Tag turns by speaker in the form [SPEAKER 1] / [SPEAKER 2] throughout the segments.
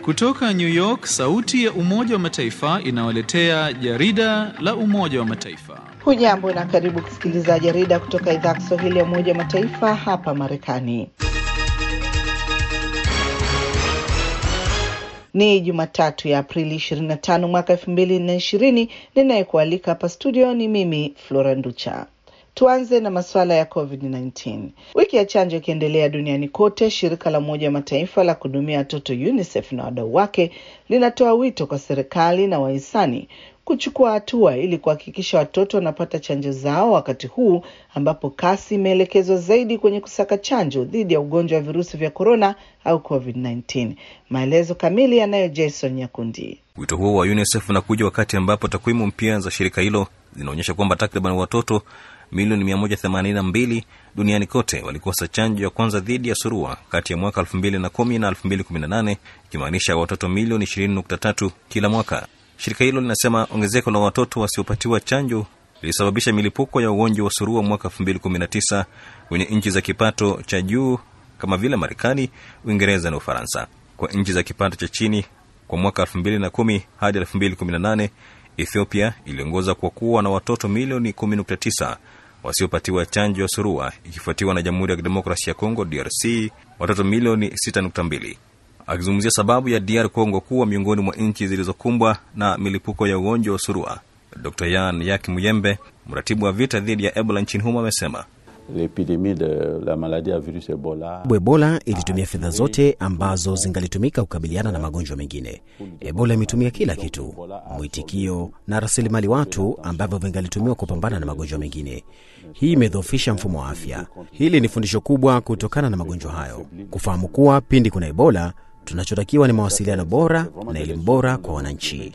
[SPEAKER 1] Kutoka New York, sauti ya Umoja wa Mataifa inawaletea jarida la Umoja wa Mataifa.
[SPEAKER 2] Hujambo na karibu kusikiliza jarida kutoka idhaa ya Kiswahili ya Umoja wa Mataifa hapa Marekani. Ni Jumatatu ya Aprili 25 mwaka 2020. Ninayekualika hapa studio ni mimi Flora Nducha. Tuanze na masuala ya COVID-19. Wiki ya chanjo ikiendelea duniani kote, shirika la Umoja wa Mataifa la kuhudumia watoto UNICEF na wadau wake linatoa wito kwa serikali na wahisani kuchukua hatua ili kuhakikisha watoto wanapata chanjo zao wakati huu ambapo kasi imeelekezwa zaidi kwenye kusaka chanjo dhidi ya ugonjwa wa virusi vya korona au COVID-19. Maelezo kamili yanayo Jason Nyakundi.
[SPEAKER 3] Wito huo wa UNICEF unakuja wakati ambapo takwimu mpya za shirika hilo zinaonyesha kwamba takriban watoto milioni 182 duniani kote walikosa chanjo ya kwanza dhidi ya surua kati ya mwaka 2010 na 2018, ikimaanisha watoto milioni 20.3 kila mwaka. Shirika hilo linasema ongezeko la watoto wasiopatiwa chanjo lilisababisha milipuko ya ugonjwa wa surua mwaka 2019 kwenye nchi za kipato cha juu kama vile Marekani, Uingereza na Ufaransa. Kwa nchi za kipato cha chini, kwa mwaka 2010 hadi 2018 Ethiopia iliongoza kwa kuwa na watoto milioni 10.9 wasiopatiwa chanjo ya surua, ikifuatiwa na Jamhuri ya Kidemokrasia ya Kongo DRC watoto milioni 6.2. Akizungumzia sababu ya DR Congo kuwa miongoni mwa nchi zilizokumbwa na milipuko ya ugonjwa wa surua, Dr Yan Yak Muyembe, mratibu wa vita dhidi ya Ebola nchini humo, amesema
[SPEAKER 4] Ebola ilitumia fedha zote ambazo zingalitumika kukabiliana na magonjwa mengine. Ebola imetumia kila kitu, mwitikio na rasilimali watu ambavyo vingalitumiwa kupambana na magonjwa mengine. Hii imedhoofisha mfumo wa afya. Hili ni fundisho kubwa kutokana na magonjwa hayo, kufahamu kuwa pindi kuna Ebola tunachotakiwa ni mawasiliano bora na elimu bora kwa wananchi.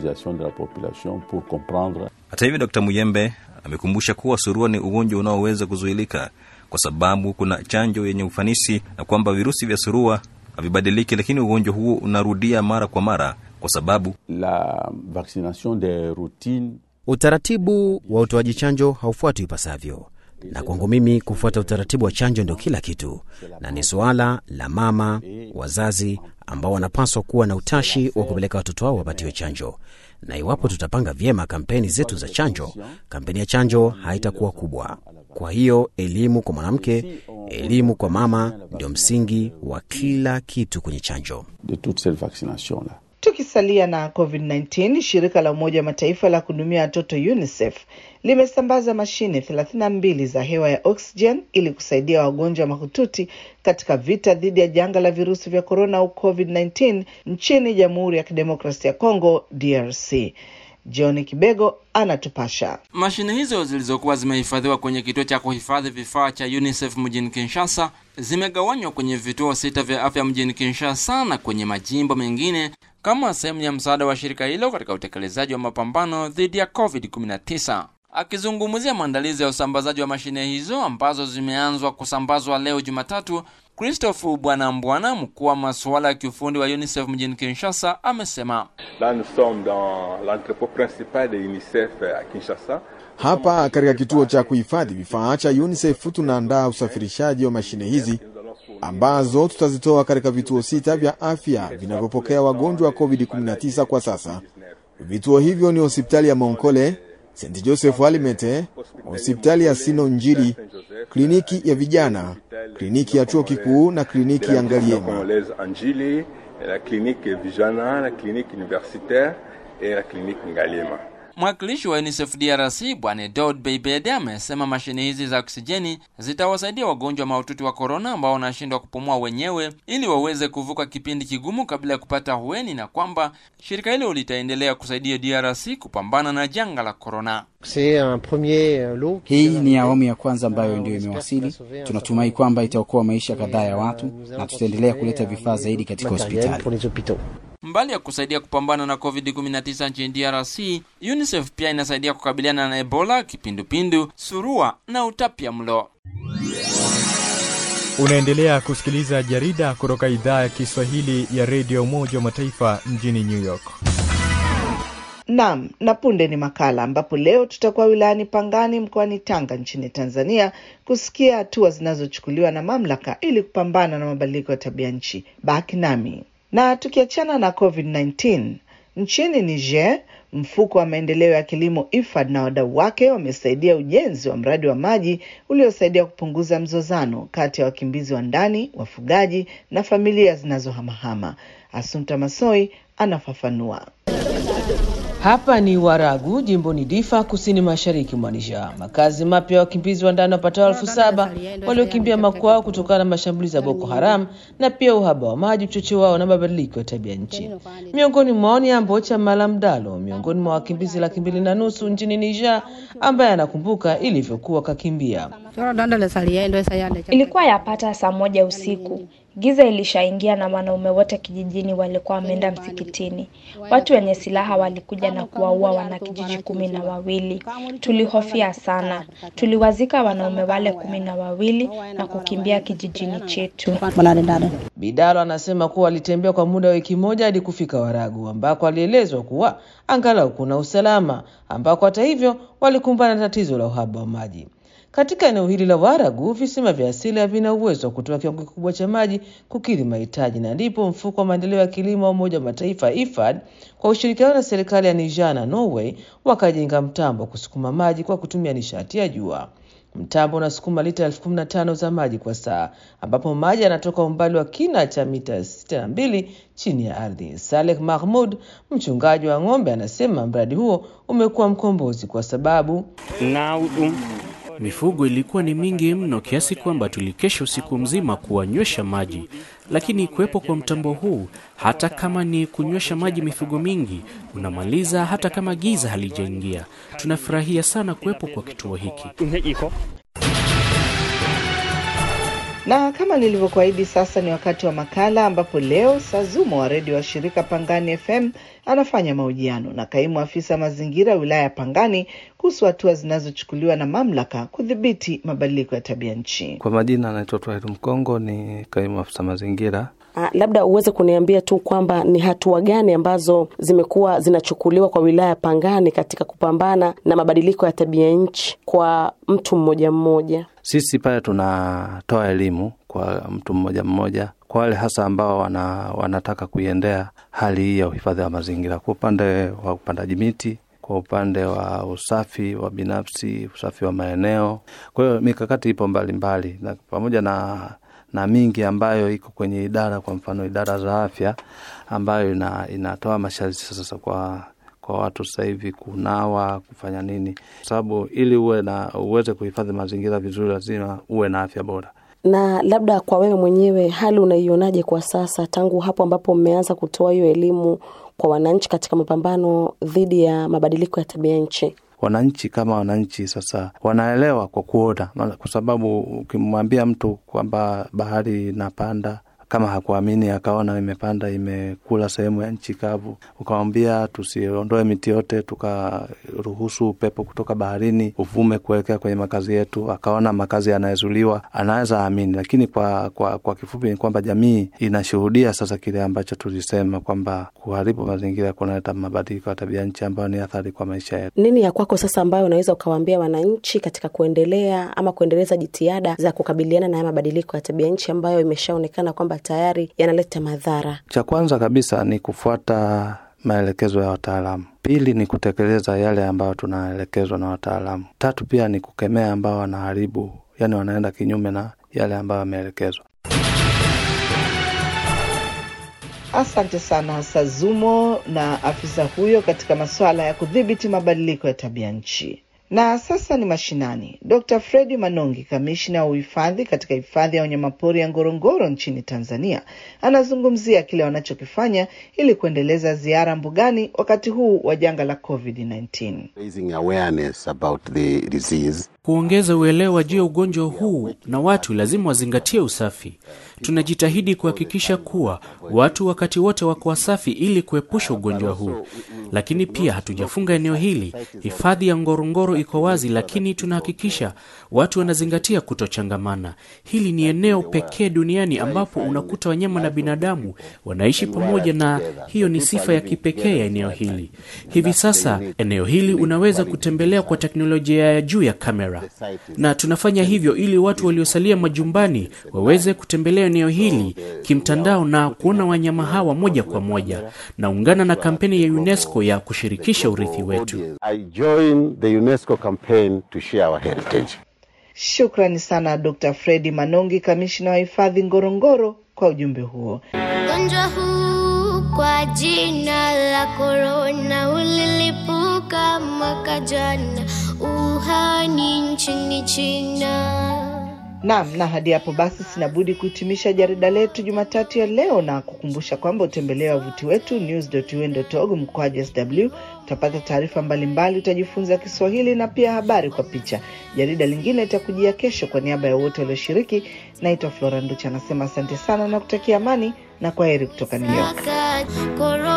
[SPEAKER 3] Hata hivyo, Dkt Muyembe amekumbusha kuwa surua ni ugonjwa unaoweza kuzuilika kwa sababu kuna chanjo yenye ufanisi na kwamba virusi vya surua havibadiliki, lakini ugonjwa huo unarudia mara kwa mara kwa sababu
[SPEAKER 5] la vaccination de routine,
[SPEAKER 4] utaratibu wa utoaji chanjo haufuatwi ipasavyo na kwangu mimi kufuata utaratibu wa chanjo ndio kila kitu, na ni suala la mama, wazazi ambao wanapaswa kuwa na utashi wa kupeleka watoto wao wapatiwe chanjo. Na iwapo tutapanga vyema kampeni zetu za chanjo, kampeni ya chanjo haitakuwa kubwa. Kwa hiyo elimu kwa mwanamke, elimu kwa mama ndio msingi wa kila kitu kwenye chanjo.
[SPEAKER 5] de toute cette vaccination là.
[SPEAKER 2] Tukisalia na COVID-19, shirika la Umoja wa Mataifa la kuhudumia watoto UNICEF limesambaza mashine 32 za hewa ya oxygen ili kusaidia wagonjwa mahututi katika vita dhidi ya janga la virusi vya korona au COVID-19 nchini Jamhuri ya Kidemokrasia ya Kongo DRC. John Kibego anatupasha.
[SPEAKER 6] Mashine hizo zilizokuwa zimehifadhiwa kwenye kituo cha kuhifadhi vifaa cha UNICEF mjini Kinshasa zimegawanywa kwenye vituo sita vya afya mjini Kinshasa na kwenye majimbo mengine kama sehemu ya msaada wa shirika hilo katika utekelezaji wa mapambano dhidi ya COVID-19. Akizungumzia maandalizi ya usambazaji wa mashine hizo ambazo zimeanzwa kusambazwa leo Jumatatu, Christophe Bwana Mbwana, mkuu wa masuala ya kiufundi wa UNICEF mjini Kinshasa, amesema
[SPEAKER 7] Là, nous sommes dans l'entrepôt principal de UNICEF à Kinshasa.
[SPEAKER 8] Hapa katika kituo cha kuhifadhi vifaa cha UNICEF tunaandaa usafirishaji wa mashine hizi ambazo tutazitoa katika vituo sita vya afya vinavyopokea wagonjwa wa COVID-19 kwa sasa. Vituo hivyo ni hospitali ya Monkole, St Joseph Alimete, hospitali ya Sino Njiri, kliniki ya vijana, kliniki ya chuo kikuu na kliniki ya Ngaliema.
[SPEAKER 7] Congolaise Anjili, la clinique Vijana, la clinique universitaire et la clinique Ngaliema.
[SPEAKER 6] Mwakilishi wa UNICEF DRC Bwana Dod Beibede amesema mashine hizi za oksijeni zitawasaidia wagonjwa mahututi wa korona ambao wanashindwa kupumua wenyewe ili waweze kuvuka kipindi kigumu kabla ya kupata hueni, na kwamba shirika hilo litaendelea kusaidia DRC kupambana na janga la korona.
[SPEAKER 9] Hii ni awamu ya kwanza ambayo ndio imewasili. Tunatumai kwamba itaokoa maisha kadhaa ya watu na tutaendelea kuleta vifaa zaidi katika hospitali.
[SPEAKER 6] Mbali ya kusaidia kupambana na COVID-19 nchini DRC, UNICEF pia inasaidia kukabiliana na Ebola, kipindupindu, surua na utapia mlo.
[SPEAKER 10] Unaendelea kusikiliza jarida kutoka idhaa ya Kiswahili ya redio Umoja wa Mataifa mjini New York.
[SPEAKER 2] Naam, na punde ni makala ambapo leo tutakuwa wilayani Pangani mkoani Tanga nchini Tanzania kusikia hatua zinazochukuliwa na mamlaka ili kupambana na mabadiliko ya tabia nchi. Baki nami. Na tukiachana na COVID-19, nchini Niger, mfuko wa maendeleo ya kilimo IFAD na wadau wake wamesaidia ujenzi wa mradi wa maji uliosaidia kupunguza mzozano kati ya wakimbizi wa ndani, wafugaji na familia zinazohamahama. Asumta Masoi anafafanua.
[SPEAKER 11] Hapa ni Waragu, jimboni Difa, kusini mashariki mwa Niger. Makazi mapya ya wakimbizi wa ndani wapatao elfu saba waliokimbia makwao kutokana na mashambulizi ya Boko Haram na pia uhaba wa maji uchochewao na mabadiliko ya tabia nchi. Miongoni mwao ni Ambocha Malamdalo, miongoni mwa wakimbizi laki mbili na nusu nchini Niger, ambaye anakumbuka ilivyokuwa kakimbia.
[SPEAKER 12] Ilikuwa yapata saa moja usiku. Giza ilishaingia na wanaume wote kijijini walikuwa wameenda msikitini. Watu wenye silaha walikuja na kuwaua wanakijiji kumi na wawili. Tulihofia sana. Tuliwazika wanaume wale kumi na wawili na kukimbia kijijini chetu.
[SPEAKER 11] Bidalo anasema kuwa alitembea kwa muda wa wiki moja hadi kufika Waragu, ambako alielezwa kuwa angalau kuna usalama, ambako hata hivyo walikumbana na tatizo la uhaba wa maji. Katika eneo hili la Waragu, visima vya asili havina uwezo wa kutoa kiwango kikubwa cha maji kukidhi mahitaji, na ndipo mfuko wa maendeleo ya kilimo wa Umoja wa Mataifa IFAD kwa ushirikiano na serikali ya Niger na Norway wakajenga mtambo wa kusukuma maji kwa kutumia nishati ya jua. Mtambo unasukuma lita elfu kumi na tano za maji kwa saa, ambapo maji yanatoka umbali wa kina cha mita sitini na mbili chini ya ardhi. Saleh Mahmud, mchungaji wa ng'ombe, anasema mradi huo umekuwa mkombozi kwa sababu
[SPEAKER 13] Mifugo ilikuwa ni mingi mno kiasi kwamba tulikesha usiku mzima kuwanywesha maji, lakini kuwepo kwa mtambo huu, hata kama ni kunywesha maji mifugo mingi, unamaliza hata kama giza halijaingia. Tunafurahia sana kuwepo kwa kituo hiki.
[SPEAKER 2] Na kama nilivyokuahidi, sasa ni wakati wa makala ambapo leo Sazumo wa redio wa shirika Pangani FM anafanya mahojiano na kaimu afisa mazingira wilaya ya Pangani kuhusu hatua zinazochukuliwa na mamlaka kudhibiti mabadiliko ya tabia nchi.
[SPEAKER 14] Kwa majina anaitwa Twahiru Mkongo, ni kaimu afisa mazingira.
[SPEAKER 15] Ah, labda uweze kuniambia tu kwamba ni hatua gani ambazo zimekuwa zinachukuliwa kwa wilaya ya Pangani katika kupambana na mabadiliko ya tabia nchi kwa mtu mmoja mmoja.
[SPEAKER 14] Sisi pale tunatoa elimu kwa mtu mmoja mmoja, kwa wale hasa ambao wana, wanataka kuiendea hali hii ya uhifadhi wa mazingira, kwa upande wa upandaji miti, kwa upande wa usafi wa binafsi, usafi wa maeneo. Kwa hiyo mikakati ipo mbalimbali mbali, na pamoja na na mingi ambayo iko kwenye idara, kwa mfano idara za afya ambayo ina, inatoa masharti sasa kwa kwa watu sasa hivi kunawa, kufanya nini, kwa sababu ili uwe na uweze kuhifadhi mazingira vizuri, lazima uwe na afya bora.
[SPEAKER 15] Na labda kwa wewe mwenyewe, hali unaionaje kwa sasa, tangu hapo ambapo mmeanza kutoa hiyo elimu kwa wananchi katika mapambano dhidi ya mabadiliko ya tabia nchi?
[SPEAKER 14] Wananchi kama wananchi sasa wanaelewa kwa kuona, kwa sababu ukimwambia mtu kwamba bahari inapanda kama hakuamini akaona imepanda imekula sehemu ya nchi kavu, ukamwambia tusiondoe miti yote, tukaruhusu upepo kutoka baharini uvume kuelekea kwenye makazi yetu, akaona makazi yanayezuliwa, anaweza amini. Lakini kwa, kwa, kwa kifupi ni kwamba jamii inashuhudia sasa kile ambacho tulisema kwamba kuharibu mazingira kunaleta mabadiliko ya tabia nchi ambayo ni athari kwa maisha yetu.
[SPEAKER 15] Nini ya kwako sasa ambayo unaweza ukawaambia wananchi katika kuendelea ama kuendeleza jitihada za kukabiliana na haya mabadiliko ya tabia nchi ambayo imeshaonekana kwamba tayari yanaleta madhara?
[SPEAKER 14] Cha kwanza kabisa ni kufuata maelekezo ya wataalamu. Pili ni kutekeleza yale ambayo tunaelekezwa na wataalamu. Tatu pia ni kukemea ambao wanaharibu, yani wanaenda kinyume na yale ambayo wameelekezwa.
[SPEAKER 2] Asante sana Sazumo na afisa huyo katika masuala ya kudhibiti mabadiliko ya tabia nchi. Na sasa ni mashinani. Dr Fredi Manongi, kamishna wa uhifadhi katika hifadhi ya wanyamapori ya Ngorongoro nchini Tanzania, anazungumzia kile wanachokifanya ili kuendeleza ziara mbugani wakati huu wa janga la COVID-19.
[SPEAKER 13] Kuongeza uelewa juu ya ugonjwa huu, na watu lazima wazingatie usafi. Tunajitahidi kuhakikisha kuwa watu wakati wote wako wasafi ili kuepusha ugonjwa huu, lakini pia hatujafunga eneo hili. Hifadhi ya Ngorongoro iko wazi, lakini tunahakikisha watu wanazingatia kutochangamana. Hili ni eneo pekee duniani ambapo unakuta wanyama na binadamu wanaishi pamoja, na hiyo ni sifa ya kipekee ya eneo hili. Hivi sasa eneo hili unaweza kutembelea kwa teknolojia ya juu ya kamera, na tunafanya hivyo ili watu waliosalia majumbani waweze kutembelea eneo hili kimtandao na kuona wanyama hawa moja kwa moja. Naungana na kampeni ya UNESCO ya kushirikisha urithi wetu.
[SPEAKER 16] I join the UNESCO campaign to share our heritage.
[SPEAKER 2] Shukrani sana Dr. Fredi Manongi, kamishna wa hifadhi Ngorongoro, kwa ujumbe huo.
[SPEAKER 17] Ugonjwa huu kwa jina la korona ulilipuka mwaka jana Wuhan nchini China.
[SPEAKER 2] Naam, na hadi hapo basi sina budi kuhitimisha jarida letu Jumatatu ya leo na kukumbusha kwamba utembelee wavuti wetu news.un.org mkoaji sw utapata taarifa mbalimbali, utajifunza Kiswahili na pia habari kwa picha. Jarida lingine litakujia kesho. Kwa niaba ya wote walioshiriki, naitwa Flora Nducha, anasema asante sana na kutakia amani na kwaheri kutoka New York.
[SPEAKER 17] Korona